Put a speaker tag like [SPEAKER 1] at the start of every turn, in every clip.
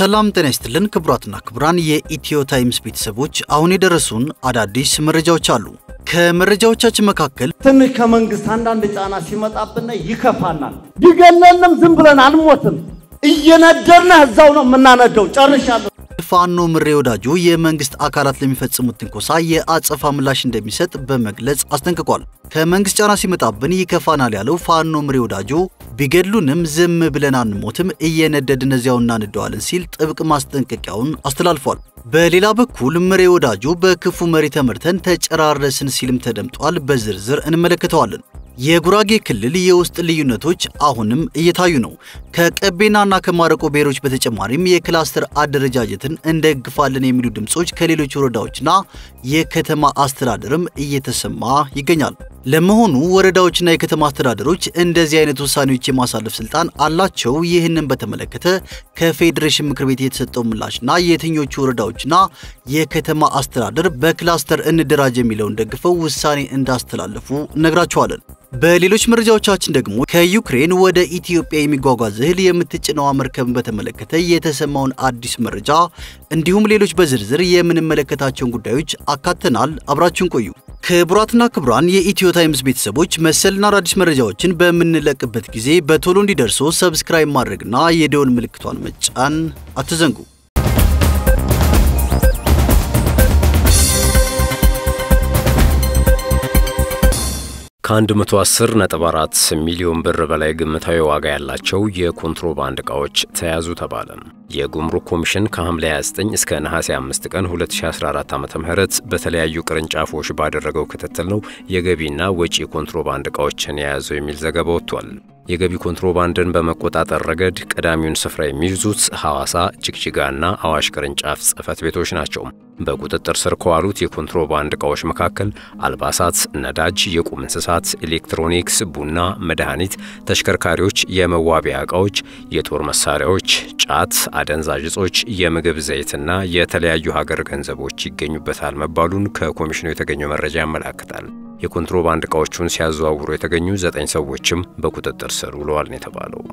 [SPEAKER 1] ሰላም ጤና ይስጥልን ክቡራትና ክቡራን የኢትዮ ታይምስ ቤተሰቦች፣ አሁን የደረሱን አዳዲስ መረጃዎች አሉ። ከመረጃዎቻችን መካከል
[SPEAKER 2] ትንሽ ከመንግስት አንዳንድ ጫና ሲመጣብን ይከፋናል። ቢገለንም ዝም ብለን አንሞትም። እየነደርነ እዛው ነው የምናነደው። ጨርሻለሁ።
[SPEAKER 1] ፋኖ ምሬ ወዳጆ የመንግስት አካላት ለሚፈጽሙት ትንኮሳ የአጸፋ ምላሽ እንደሚሰጥ በመግለጽ አስጠንቅቋል። ከመንግስት ጫና ሲመጣብን ይከፋናል ያለው ፋኖ ምሬ ወዳጆ ቢገድሉንም ዝም ብለን አንሞትም፣ እየነደድን እዚያው እናንደዋለን ሲል ጥብቅ ማስጠንቀቂያውን አስተላልፏል። በሌላ በኩል ምሬ ወዳጆ በክፉ መሪ ተመርተን ተጨራረስን ሲልም ተደምጧል። በዝርዝር እንመለከተዋለን። የጉራጌ ክልል የውስጥ ልዩነቶች አሁንም እየታዩ ነው። ከቀቤናና ከማረቆ ብሔሮች በተጨማሪም የክላስተር አደረጃጀትን እንደግፋለን የሚሉ ድምጾች ከሌሎች ወረዳዎችና የከተማ አስተዳደርም እየተሰማ ይገኛል። ለመሆኑ ወረዳዎችና የከተማ አስተዳደሮች እንደዚህ አይነት ውሳኔዎች የማሳለፍ ስልጣን አላቸው? ይህንን በተመለከተ ከፌዴሬሽን ምክር ቤት የተሰጠው ምላሽና የትኞቹ ወረዳዎችና የከተማ አስተዳደር በክላስተር እንደራጅ የሚለውን ደግፈው ውሳኔ እንዳስተላለፉ እነግራችኋለን። በሌሎች መረጃዎቻችን ደግሞ ከዩክሬን ወደ ኢትዮጵያ የሚጓጓዝ እህል የምትጭነዋ መርከብን በተመለከተ የተሰማውን አዲስ መረጃ እንዲሁም ሌሎች በዝርዝር የምንመለከታቸውን ጉዳዮች አካተናል። አብራችሁን ቆዩ። ክቡራትና ክቡራን የኢትዮ ታይምስ ቤተሰቦች መሰልና አዳዲስ መረጃዎችን በምንለቅበት ጊዜ በቶሎ እንዲደርሶ ሰብስክራይብ ማድረግና የደወል ምልክቷን መጫን አትዘንጉ።
[SPEAKER 3] ከ110.4 ሚሊዮን ብር በላይ ግምታዊ ዋጋ ያላቸው የኮንትሮባንድ ዕቃዎች ተያዙ ተባለ። የጉምሩክ ኮሚሽን ከሐምሌ 29 እስከ ነሐሴ 5 ቀን 2014 ዓ.ም በተለያዩ ቅርንጫፎች ባደረገው ክትትል ነው የገቢና ወጪ ኮንትሮባንድ ዕቃዎችን የያዘው የሚል ዘገባ ወጥቷል። የገቢ ኮንትሮባንድን በመቆጣጠር ረገድ ቀዳሚውን ስፍራ የሚይዙት ሐዋሳ፣ ጅግጅጋና አዋሽ ቅርንጫፍ ጽሕፈት ቤቶች ናቸው። በቁጥጥር ስር ከዋሉት የኮንትሮባንድ ዕቃዎች መካከል አልባሳት፣ ነዳጅ፣ የቁም እንስሳት፣ ኤሌክትሮኒክስ፣ ቡና፣ መድኃኒት፣ ተሽከርካሪዎች፣ የመዋቢያ ዕቃዎች፣ የጦር መሳሪያዎች፣ ጫት፣ አደንዛዥ እጾች፣ የምግብ ዘይትና የተለያዩ ሀገር ገንዘቦች ይገኙበታል መባሉን ከኮሚሽኑ የተገኘው መረጃ ያመላክታል። የኮንትሮባንድ ዕቃዎቹን ሲያዘዋውሩ የተገኙ ዘጠኝ ሰዎችም በቁጥጥር ስር ውለዋል ነው የተባለው።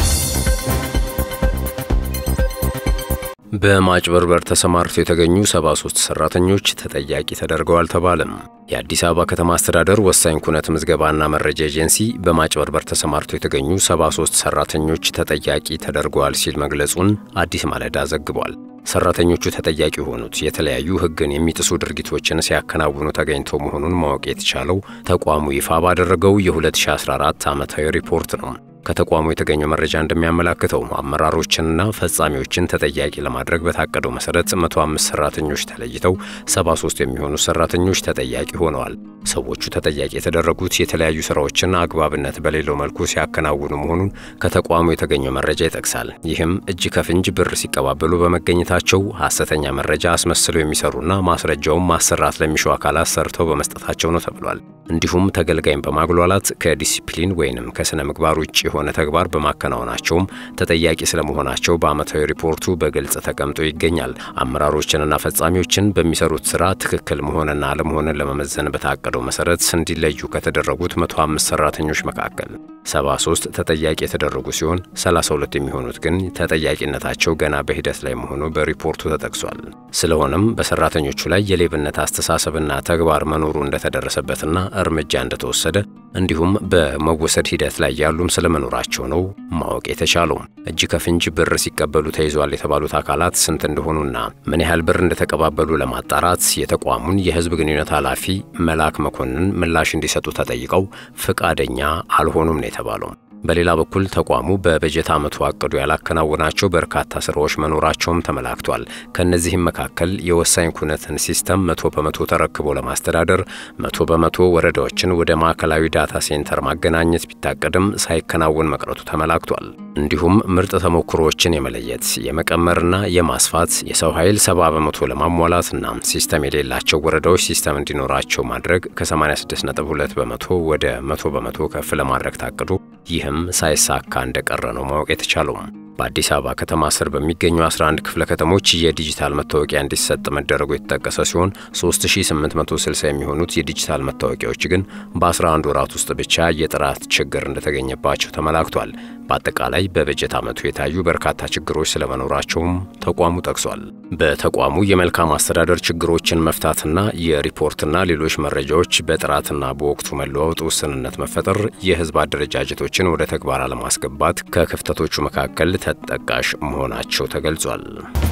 [SPEAKER 3] በማጭበርበር ተሰማርተው የተገኙ 73 ሰራተኞች ተጠያቂ ተደርገዋል ተባለም። የአዲስ አበባ ከተማ አስተዳደር ወሳኝ ኩነት ምዝገባና መረጃ ኤጀንሲ በማጭበርበር ተሰማርተው የተገኙ 73 ሰራተኞች ተጠያቂ ተደርገዋል ሲል መግለጹን አዲስ ማለዳ ዘግቧል። ሰራተኞቹ ተጠያቂ የሆኑት የተለያዩ ሕግን የሚጥሱ ድርጊቶችን ሲያከናውኑ ተገኝተው መሆኑን ማወቅ የተቻለው ተቋሙ ይፋ ባደረገው የ2014 ዓመታዊ ሪፖርት ነው። ከተቋሙ የተገኘው መረጃ እንደሚያመላክተው አመራሮችንና ፈጻሚዎችን ተጠያቂ ለማድረግ በታቀደው መሰረት 105 ሰራተኞች ተለይተው 73 የሚሆኑ ሰራተኞች ተጠያቂ ሆነዋል። ሰዎቹ ተጠያቂ የተደረጉት የተለያዩ ስራዎችን አግባብነት በሌለው መልኩ ሲያከናውኑ መሆኑን ከተቋሙ የተገኘው መረጃ ይጠቅሳል። ይህም እጅ ከፍንጅ ብር ሲቀባበሉ በመገኘታቸው ሐሰተኛ መረጃ አስመስለው የሚሰሩና ማስረጃውን ማሰራት ለሚሹ አካላት ሰርተው በመስጠታቸው ነው ተብሏል። እንዲሁም ተገልጋይን በማግሏላት ከዲሲፕሊን ወይንም ከስነ ምግባር ውጭ የሆነ ተግባር በማከናወናቸውም ተጠያቂ ስለመሆናቸው በዓመታዊ ሪፖርቱ በግልጽ ተቀምጦ ይገኛል። አመራሮችንና ፈጻሚዎችን በሚሰሩት ስራ ትክክል መሆንና አለመሆንን ለመመዘን በታቀደው መሰረት እንዲለዩ ከተደረጉት 105 ሰራተኞች መካከል 73 ተጠያቂ የተደረጉ ሲሆን 32 የሚሆኑት ግን ተጠያቂነታቸው ገና በሂደት ላይ መሆኑ በሪፖርቱ ተጠቅሷል። ስለሆነም በሰራተኞቹ ላይ የሌብነት አስተሳሰብና ተግባር መኖሩ እንደተደረሰበትና እርምጃ እንደተወሰደ እንዲሁም በመወሰድ ሂደት ላይ ያሉም ስለመኖራቸው ነው ማወቅ የተቻለው። እጅ ከፍንጅ ብር ሲቀበሉ ተይዟል የተባሉት አካላት ስንት እንደሆኑና ምን ያህል ብር እንደተቀባበሉ ለማጣራት የተቋሙን የሕዝብ ግንኙነት ኃላፊ መላክ መኮንን ምላሽ እንዲሰጡ ተጠይቀው ፈቃደኛ አልሆኑም ነው የተባለው። በሌላ በኩል ተቋሙ በበጀት ዓመቱ አቅዶ ያላከናወናቸው በርካታ ስራዎች መኖራቸውም ተመላክቷል። ከእነዚህም መካከል የወሳኝ ኩነትን ሲስተም መቶ በመቶ ተረክቦ ለማስተዳደር መቶ በመቶ ወረዳዎችን ወደ ማዕከላዊ ዳታ ሴንተር ማገናኘት ቢታቀድም ሳይከናወን መቅረቱ ተመላክቷል። እንዲሁም ምርጥ ተሞክሮዎችን የመለየት የመቀመርና የማስፋት የሰው ኃይል ሰባ በመቶ ለማሟላትና ሲስተም የሌላቸው ወረዳዎች ሲስተም እንዲኖራቸው ማድረግ ከ86.2 በመቶ ወደ መቶ በመቶ ከፍ ለማድረግ ታቅዶ ይህም ሳይሳካ እንደቀረ ነው ማወቅ የተቻለው። በአዲስ አበባ ከተማ ስር በሚገኙ 11 ክፍለ ከተሞች የዲጂታል መታወቂያ እንዲሰጥ መደረጉ የተጠቀሰ ሲሆን 3860 የሚሆኑት የዲጂታል መታወቂያዎች ግን በ11 ወራት ውስጥ ብቻ የጥራት ችግር እንደተገኘባቸው ተመላክቷል። በአጠቃላይ በበጀት ዓመቱ የታዩ በርካታ ችግሮች ስለመኖራቸውም ተቋሙ ጠቅሷል። በተቋሙ የመልካም አስተዳደር ችግሮችን መፍታትና የሪፖርትና ሌሎች መረጃዎች በጥራትና በወቅቱ መለዋወጥ ውስንነት መፈጠር የሕዝብ አደረጃጀቶችን ወደ ተግባር አለማስገባት ከክፍተቶቹ መካከል ተጠቃሽ መሆናቸው ተገልጿል።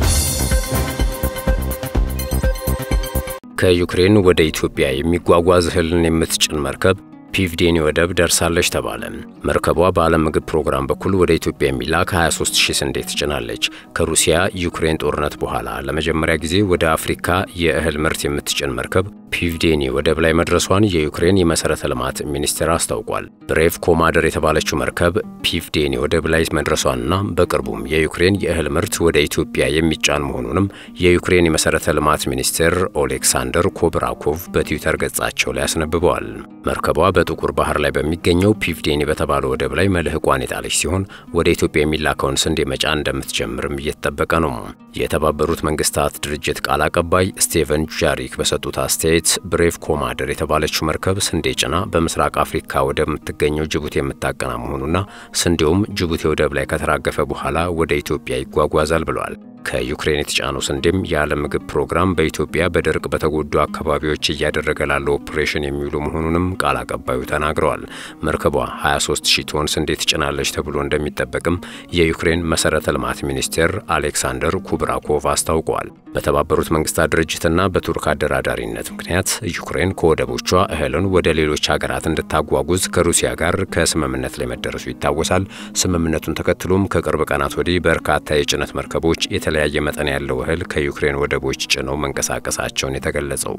[SPEAKER 3] ከዩክሬን ወደ ኢትዮጵያ የሚጓጓዝ እህልን የምትጭን መርከብ ፒቭዴኒ ወደብ ደርሳለች ተባለ። መርከቧ በዓለም ምግብ ፕሮግራም በኩል ወደ ኢትዮጵያ የሚላክ 23 ሺህ ስንዴ ትጭናለች። ከሩሲያ ዩክሬን ጦርነት በኋላ ለመጀመሪያ ጊዜ ወደ አፍሪካ የእህል ምርት የምትጭን መርከብ ፒቭዴኒ ወደብ ላይ መድረሷን የዩክሬን የመሠረተ ልማት ሚኒስቴር አስታውቋል። ብሬቭ ኮማደር የተባለችው መርከብ ፒቭዴኒ ወደብ ላይ መድረሷንና በቅርቡም የዩክሬን የእህል ምርት ወደ ኢትዮጵያ የሚጫን መሆኑንም የዩክሬን የመሠረተ ልማት ሚኒስቴር ኦሌክሳንደር ኮብራኮቭ በትዊተር ገጻቸው ላይ አስነብበዋል። መርከቧ በጥቁር ባህር ላይ በሚገኘው ፒቭዴኒ በተባለው ወደብ ላይ መልህቋን የጣለች ሲሆን ወደ ኢትዮጵያ የሚላከውን ስንዴ መጫን እንደምትጀምርም እየተጠበቀ ነው። የተባበሩት መንግስታት ድርጅት ቃል አቀባይ ስቴቨን ጃሪክ በሰጡት አስተያየት ብሬቭ ኮማደር የተባለችው መርከብ ስንዴ ጭና በምስራቅ አፍሪካ ወደምትገኘው ጅቡቲ የምታቀና መሆኑና ስንዴውም ጅቡቲ ወደብ ላይ ከተራገፈ በኋላ ወደ ኢትዮጵያ ይጓጓዛል ብለዋል። ከዩክሬን የተጫነው ስንዴም የዓለም ምግብ ፕሮግራም በኢትዮጵያ በድርቅ በተጎዱ አካባቢዎች እያደረገ ላለው ኦፕሬሽን የሚውሉ መሆኑንም ቃል አቀባዩ ተናግረዋል። መርከቧ 23 ሺህ ቶን ስንዴ ትጭናለች ተብሎ እንደሚጠበቅም የዩክሬን መሠረተ ልማት ሚኒስቴር አሌክሳንደር ኩብራኮቭ አስታውቀዋል። በተባበሩት መንግስታት ድርጅትና በቱርክ አደራዳሪነት ምክንያት ዩክሬን ከወደቦቿ እህልን ወደ ሌሎች ሀገራት እንድታጓጉዝ ከሩሲያ ጋር ከስምምነት ላይ መደረሱ ይታወሳል። ስምምነቱን ተከትሎም ከቅርብ ቀናት ወዲህ በርካታ የጭነት መርከቦች የተለያየ መጠን ያለው እህል ከዩክሬን ወደቦች ጭነው መንቀሳቀሳቸውን የተገለጸው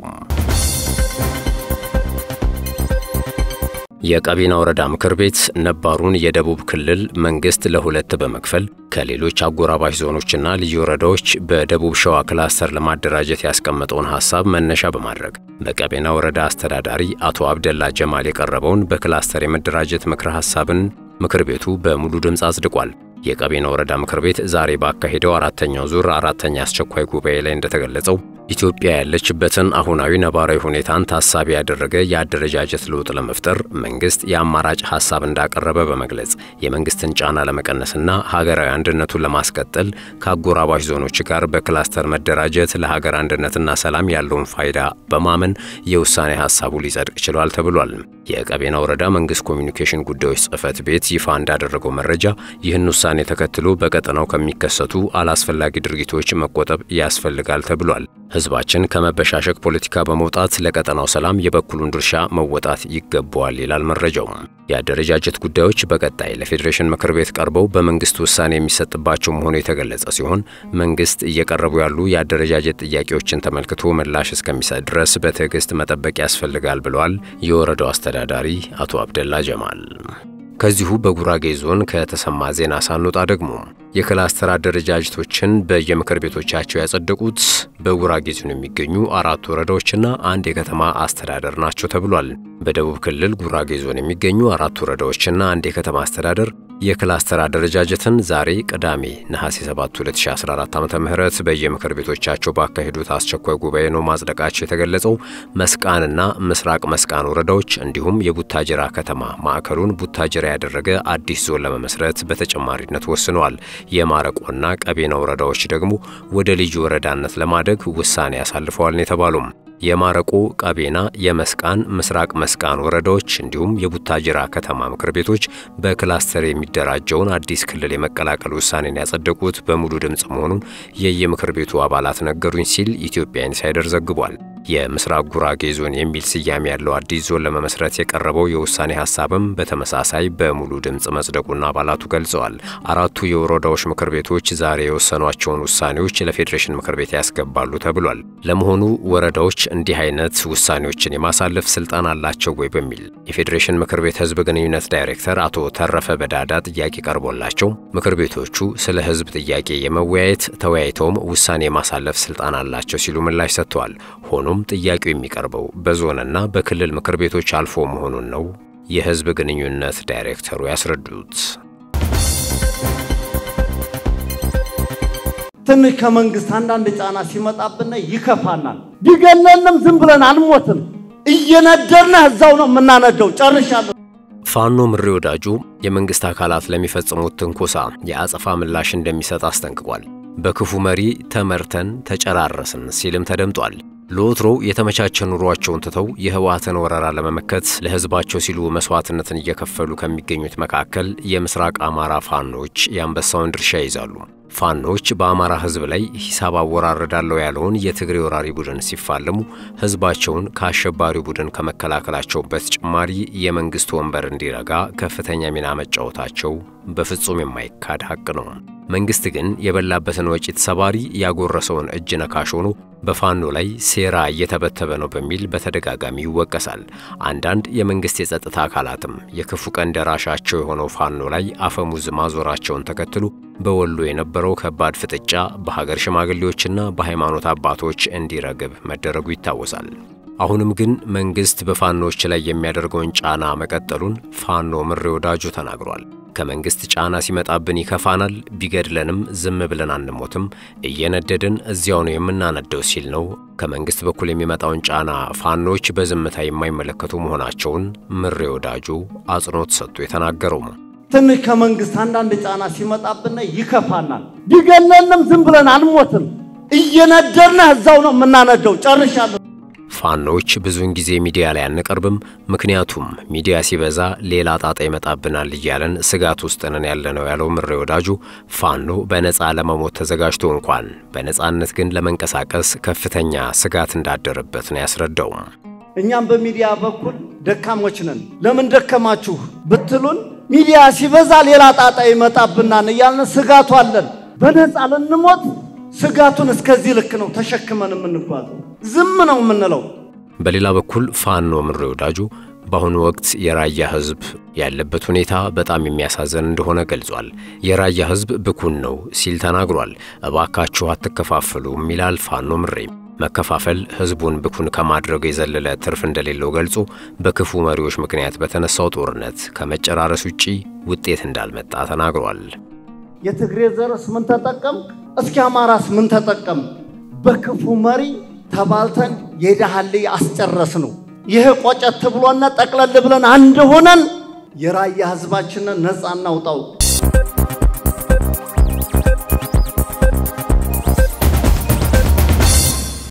[SPEAKER 3] የቀቤና ወረዳ ምክር ቤት ነባሩን የደቡብ ክልል መንግስት ለሁለት በመክፈል ከሌሎች አጎራባሽ ዞኖችና ልዩ ወረዳዎች በደቡብ ሸዋ ክላስተር ለማደራጀት ያስቀመጠውን ሐሳብ መነሻ በማድረግ በቀቤና ወረዳ አስተዳዳሪ አቶ አብደላ ጀማል የቀረበውን በክላስተር የመደራጀት ምክረ ሐሳብን ምክር ቤቱ በሙሉ ድምፅ አጽድቋል። የቀቤና ወረዳ ምክር ቤት ዛሬ ባካሄደው አራተኛው ዙር አራተኛ አስቸኳይ ጉባኤ ላይ እንደተገለጸው ኢትዮጵያ ያለችበትን አሁናዊ ነባራዊ ሁኔታን ታሳቢ ያደረገ የአደረጃጀት ለውጥ ለመፍጠር መንግስት የአማራጭ ሐሳብ እንዳቀረበ በመግለጽ የመንግስትን ጫና ለመቀነስና ሀገራዊ አንድነቱን ለማስቀጠል ከአጎራባሽ ዞኖች ጋር በክላስተር መደራጀት ለሀገር አንድነትና ሰላም ያለውን ፋይዳ በማመን የውሳኔ ሐሳቡ ሊጸድቅ ችሏል ተብሏል። የቀቤና ወረዳ መንግስት ኮሚኒኬሽን ጉዳዮች ጽህፈት ቤት ይፋ እንዳደረገው መረጃ ይህን ውሳኔ ተከትሎ በቀጠናው ከሚከሰቱ አላስፈላጊ ድርጊቶች መቆጠብ ያስፈልጋል ተብሏል። ህዝባችን ከመበሻሸቅ ፖለቲካ በመውጣት ለቀጠናው ሰላም የበኩሉን ድርሻ መወጣት ይገባዋል ይላል መረጃው። የአደረጃጀት ጉዳዮች በቀጣይ ለፌዴሬሽን ምክር ቤት ቀርበው በመንግስት ውሳኔ የሚሰጥባቸው መሆኑ የተገለጸ ሲሆን መንግስት እየቀረቡ ያሉ የአደረጃጀት ጥያቄዎችን ተመልክቶ ምላሽ እስከሚሰጥ ድረስ በትዕግስት መጠበቅ ያስፈልጋል ብለዋል የወረዳው አስተዳዳሪ አቶ አብደላ ጀማል። ከዚሁ በጉራጌ ዞን ከተሰማ ዜና ሳንወጣ ደግሞ የክላስተር አደረጃጀቶችን በየምክር ቤቶቻቸው ያጸደቁት በጉራጌ ዞን የሚገኙ አራት ወረዳዎችና አንድ የከተማ አስተዳደር ናቸው ተብሏል። በደቡብ ክልል ጉራጌ ዞን የሚገኙ አራት ወረዳዎችና አንድ የከተማ አስተዳደር የክላስተር አደረጃጀትን ዛሬ ቅዳሜ ነሐሴ 7 2014 ዓ.ም በየምክር ቤቶቻቸው ባካሄዱት አስቸኳይ ጉባኤ ነው ማጽደቃቸው የተገለጸው። መስቃንና ምስራቅ መስቃን ወረዳዎች እንዲሁም የቡታጅራ ከተማ ማዕከሉን ቡታጅራ ያደረገ አዲስ ዞን ለመመስረት በተጨማሪነት ወስነዋል። የማረቆና ቀቤና ወረዳዎች ደግሞ ወደ ልዩ ወረዳነት ለማደግ ውሳኔ ያሳልፈዋል ነው የተባሉም። የማረቆ፣ ቀቤና፣ የመስቃን፣ ምስራቅ መስቃን ወረዳዎች እንዲሁም የቡታጅራ ከተማ ምክር ቤቶች በክላስተር የሚደራጀውን አዲስ ክልል የመቀላቀል ውሳኔን ያጸደቁት በሙሉ ድምፅ መሆኑን የየምክር ቤቱ አባላት ነገሩኝ ሲል ኢትዮጵያ ኢንሳይደር ዘግቧል። የምስራቅ ጉራጌ ዞን የሚል ስያሜ ያለው አዲስ ዞን ለመመስረት የቀረበው የውሳኔ ሀሳብም በተመሳሳይ በሙሉ ድምፅ መጽደቁና አባላቱ ገልጸዋል። አራቱ የወረዳዎች ምክር ቤቶች ዛሬ የወሰኗቸውን ውሳኔዎች ለፌዴሬሽን ምክር ቤት ያስገባሉ ተብሏል። ለመሆኑ ወረዳዎች እንዲህ አይነት ውሳኔዎችን የማሳለፍ ስልጣን አላቸው ወይ በሚል የፌዴሬሽን ምክር ቤት ህዝብ ግንኙነት ዳይሬክተር አቶ ተረፈ በዳዳ ጥያቄ ቀርቦላቸው ምክር ቤቶቹ ስለ ህዝብ ጥያቄ የመወያየት ተወያይተውም ውሳኔ የማሳለፍ ስልጣን አላቸው ሲሉ ምላሽ ሰጥተዋል። ሆኖም ጥያቄው የሚቀርበው በዞንና በክልል ምክር ቤቶች አልፎ መሆኑን ነው የህዝብ ግንኙነት ዳይሬክተሩ ያስረዱት።
[SPEAKER 2] ትንሽ ከመንግስት አንዳንድ ጫና ሲመጣብን ይከፋናል። ቢገለንም ዝም ብለን አንሞትም። እየነደርነ እዛው ነው የምናነደው። ጨርሻለሁ።
[SPEAKER 3] ፋኖ ምሬ ወዳጁ የመንግስት አካላት ለሚፈጽሙት ትንኮሳ የአጸፋ ምላሽ እንደሚሰጥ አስጠንቅቋል። በክፉ መሪ ተመርተን ተጨራረስን ሲልም ተደምጧል። ለወትሮው የተመቻቸ ኑሯቸውን ትተው የህወሓትን ወረራ ለመመከት ለህዝባቸው ሲሉ መስዋዕትነትን እየከፈሉ ከሚገኙት መካከል የምስራቅ አማራ ፋኖች የአንበሳውን ድርሻ ይይዛሉ። ፋኖች በአማራ ህዝብ ላይ ሂሳብ አወራረዳለሁ ያለውን የትግሬ ወራሪ ቡድን ሲፋለሙ ህዝባቸውን ከአሸባሪው ቡድን ከመከላከላቸው በተጨማሪ የመንግስት ወንበር እንዲረጋ ከፍተኛ ሚና መጫወታቸው በፍጹም የማይካድ ሀቅ ነው። መንግስት ግን የበላበትን ወጪት ሰባሪ ያጎረሰውን እጅ ነካሽ ሆኖ በፋኖ ላይ ሴራ እየተበተበ ነው በሚል በተደጋጋሚ ይወቀሳል። አንዳንድ የመንግስት የጸጥታ አካላትም የክፉ ቀን ደራሻቸው የሆነው ፋኖ ላይ አፈሙዝ ማዞራቸውን ተከትሎ በወሎ የነበረው ከባድ ፍጥጫ በሀገር ሽማግሌዎችና በሃይማኖት አባቶች እንዲረግብ መደረጉ ይታወሳል። አሁንም ግን መንግስት በፋኖዎች ላይ የሚያደርገውን ጫና መቀጠሉን ፋኖ ምሬ ወዳጁ ተናግሯል። ከመንግስት ጫና ሲመጣብን ይከፋናል፣ ቢገድለንም ዝም ብለን አንሞትም፣ እየነደድን እዚያው ነው የምናነደው ሲል ነው ከመንግስት በኩል የሚመጣውን ጫና ፋኖች በዝምታ የማይመለከቱ መሆናቸውን ምሬ ወዳጁ አጽንኦት ሰጥቶ የተናገረው።
[SPEAKER 2] ትንሽ ከመንግስት አንዳንድ ጫና ሲመጣብን ይከፋናል። ቢገለንም ዝም ብለን አንሞትም። እየነደርነ እዛው ነው የምናነደው። ጨርሻለሁ።
[SPEAKER 3] ፋኖች ብዙውን ጊዜ ሚዲያ ላይ አንቀርብም፣ ምክንያቱም ሚዲያ ሲበዛ ሌላ ጣጣ ይመጣብናል እያለን ስጋት ውስጥ ነን ያለነው ያለው ምሬ ወዳጁ ፋኖ በነፃ ለመሞት ተዘጋጅቶ እንኳን በነፃነት ግን ለመንቀሳቀስ ከፍተኛ ስጋት እንዳደረበት ነው ያስረዳው።
[SPEAKER 2] እኛም በሚዲያ በኩል ደካሞች ነን። ለምን ደከማችሁ ብትሉን ሚዲያ ሲበዛ ሌላ ጣጣ ይመጣብናል እያልን ስጋቱ አለን። በነፃ ልንሞት ስጋቱን እስከዚህ ልክ ነው ተሸክመን የምንጓዘው። ዝም ነው የምንለው።
[SPEAKER 3] በሌላ በኩል ፋኖ ምሬ ወዳጁ በአሁኑ ወቅት የራያ ሕዝብ ያለበት ሁኔታ በጣም የሚያሳዝን እንደሆነ ገልጿል። የራያ ሕዝብ ብኩን ነው ሲል ተናግሯል። እባካችሁ አትከፋፈሉም ይላል ፋኖ ምሬ። መከፋፈል ሕዝቡን ብኩን ከማድረግ የዘለለ ትርፍ እንደሌለው ገልጾ በክፉ መሪዎች ምክንያት በተነሳው ጦርነት ከመጨራረስ ውጪ ውጤት እንዳልመጣ ተናግሯል።
[SPEAKER 2] የትግሬ ዘርስ ምን ተጠቀም? እስኪ አማራስ ምን ተጠቀም? በክፉ መሪ ተባልተን የዳህል አስጨረስ ነው። ይህ ቆጨት ብሎና ጠቅለል ብለን አንድ ሆነን የራያ ህዝባችንን ነፃ እናውጣው።